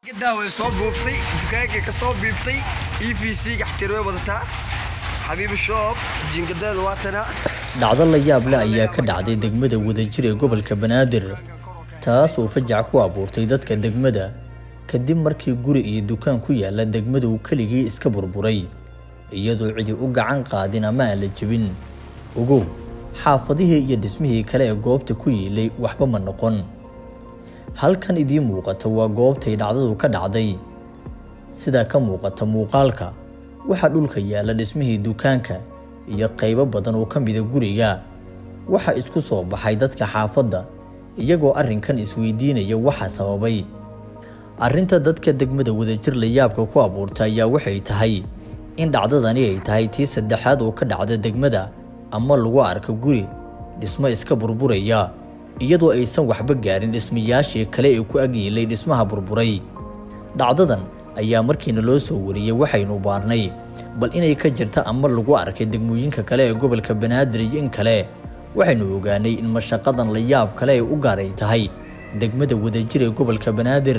gadaa way soo buubtay dukaankay ka soo biibtay e v c gaxtir way wadataa xabiibi shoob jiingadeeda waatana dhacdo la yaab leh ayaa ka dhacday degmada wadajir ee gobolka banaadir taas oo fajac ku abuurtay dadka degmada kadib markii guri iyo dukaan ku yaala degmada uu keligii iska burburay iyadoo cidi u gacan qaadin ama aan la jebin ogow xaafadihii iyo dhismihii kale ee goobta ku yiilay waxba ma noqon halkan idiin muuqata waa goobtay dhacdadu ka dhacday sidaa ka muuqata muuqaalka waxaa dhulka yaalla dhismihii dukaanka iyo qaybo badan oo ka mida guriga waxaa isku soo baxay dadka xaafadda iyagoo arrinkan isweydiinaya waxa sababay arrinta dadka degmada wadajir la yaabka ku abuurta ayaa waxay tahay in dhacdadani ay tahay tii saddexaad oo ka dhacda degmada ama lagu arko guri dhismo iska burburaya iyadoo aysan waxba gaarin dhismayaashii kale ee ku agyiilay dhismaha burburay dhacdadan ayaa markiina loo soo wariyey waxaynu baarnay bal inay ka jirta ama lagu arkay degmooyinka kale ee gobolka banaadir iyo in kale waxaynu ogaanay in mashaqadan la yaab kale ay u gaaray tahay degmada wadajir ee gobolka banaadir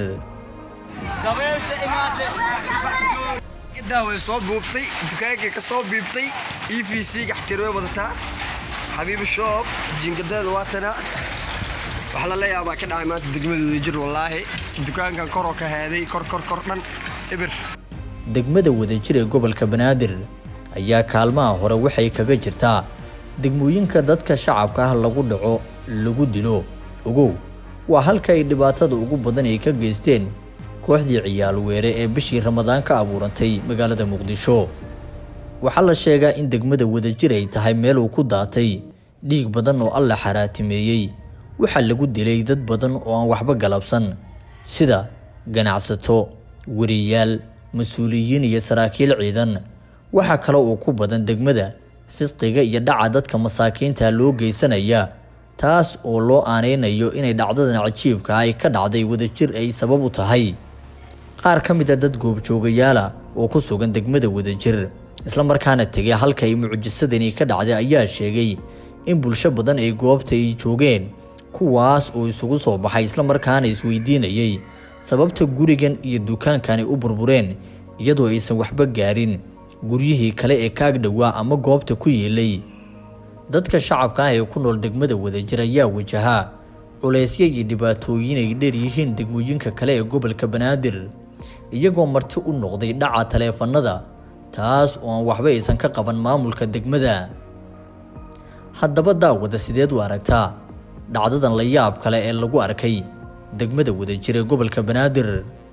gadaa way soo buubtay dukaankay ka soo biibtay e v c gaxtir way wadataa xabiibi shoob jiingadeeda waatana wax lala yaabaa ka dhacay maanta degmada wadajir wallaahi dukaankan koroo ka heeday kor kor kor dhan ibir degmada wadajir ee gobolka banaadir ayaa kaalmaha hore waxay kaga jirtaa degmooyinka dadka shacabka ah lagu dhaco lagu dilo ogow waa halka ay dhibaatada ugu badan ay ka geysteen kooxdii ciyaal weere ee bishii ramadaan ka abuurantay magaalada muqdisho waxaa la sheegaa in degmada wadajir ay tahay meel uu ku daatay dhiig badan oo alla xaraatimeeyey waxaa lagu dilay dad badan oo aan waxba galabsan sida ganacsato wariyaal mas-uuliyiin iyo saraakiil ciidan waxaa kale oo ku badan degmada fisqiga iyo dhaca dadka masaakiinta loo geysanaya taas oo loo aaneynayo inay dhacdadan cajiibka ay ka dhacday wadajir ay sabab u tahay qaar ka mid a dad goobjoogayaala oo ku sugan degmada wadajir islamarkaana tegay halka ay mucjisadani ka dhacday ayaa sheegay in bulsho badan ay goobta ay joogeen kuwaas oo isugu soo baxay islamarkaana isweydiinayay sababta gurigan iyo dukaankan ay u burbureen iyadoo aysan waxba gaarin guryihii kale ee kaag dhowaa ama goobta ku yiilay dadka shacabka ah ee ku nool degmada wadajir ayaa wajahaa culaysyo iyo dhibaatooyin ay dheer yihiin degmooyinka kale ee gobolka banaadir iyagoo marti u noqday dhaca taleefanada taas oo aan waxba aysan ka qaban maamulka degmada haddaba daawada sideed u aragtaa dhacdadan la yaab kale ee lagu arkay degmada wadajir ee gobolka banaadir